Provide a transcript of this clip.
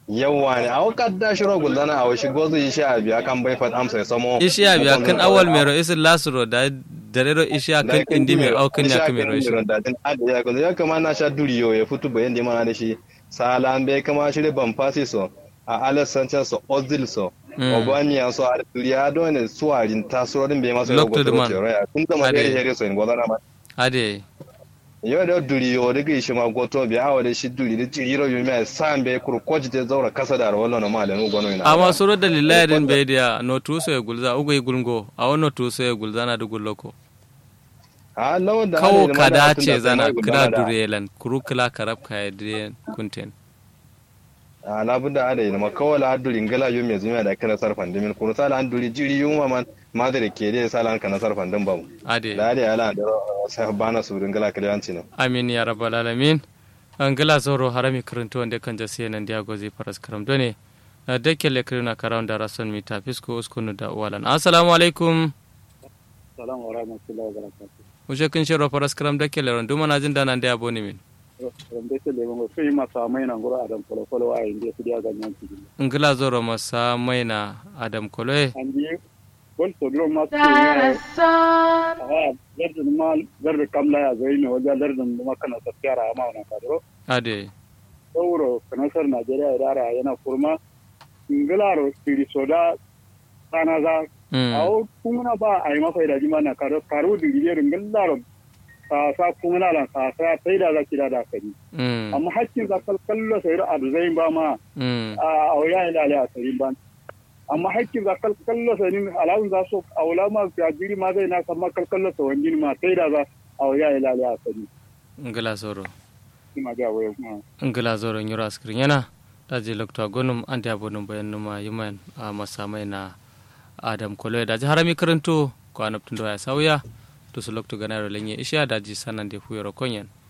yawa ne a wakar da shiro guldana a washi gozu yi sha biya kan bai fat amsa ya samo ishiya biya kan awal mero isin lasuro da darero ishiya kan indi mai aukin ya kamero shi ya kama na sha duriyo ya fito bayan da mana da shi salan bai kama shi ban fasi so a alex sanchez so ozil so obania so a duriya don suwarin tasorin bai masu yau gotu ya kun zama da ya so in gwazana ma ade yau da duri yau da gaishe ma goto bi awa da shi duri da jiro yu mai san be kur koji te zaura kasa da rawallo na malenu gono ina amma suro da lillahi din be dia no tuso ya gulza ugo yi gulgo a wono tuso ya gulza na da gulloko a lawan da kawo kada ce zana kira durelan kuru kila karab ka ya dire kunten a labun da ada ina makawala aduri ngala yu mai zumiya da kana sarfan dimin kuru sala an duri jiri yu ma man madare ke dai sala an kana sarfan din bamu ade da ade ala da sai bana su ngala kaliyanci ne amin ya rabbal alamin an gala zoro harami karanto wanda kan jasi nan dia gozi faras karam done da kele kirina karam da rason mi ta fisko uskunu da walan assalamu alaikum assalamu wa rahmatullahi wa barakatuh uje kin shiro faras karam da kele ron duma na jin da nan da aboni min wanda ke leben go sai masa mai nan gura adam kolo kolo a inda su dia ganyan ci ngila zoro masa mai na adam kolo an ji gol to dro ma su ne a lardin ma lardin kamla ya zai ne wajen lardin ma kana tafiyara ma wannan kadro ade sauro kanasar najeriya idara yana kurma ngilaro siri soda sana za awo kumuna ba a yi mafai da jima na karo karo digiriyar ngilaro sa sa kumuna lan sa sa sai da zaki da da kari amma hakkin za kallo sai da zai ba ma a auya ila ila sai ban amma hakkin za kallo sai ni alawun za so aula ma ya jiri ma zai na kamar kallo sai wani ma sai da za auya ila ila sai ngila soro ma ga wayo ngila zoro nyura skrin yana daji lokta gonum ande abonum bayan numa yuman a masamai na adam kolo daji harami karanto ko anabtundo ya sauya to su lokto ganaro lenye isha daji sanan de fuyoro konyen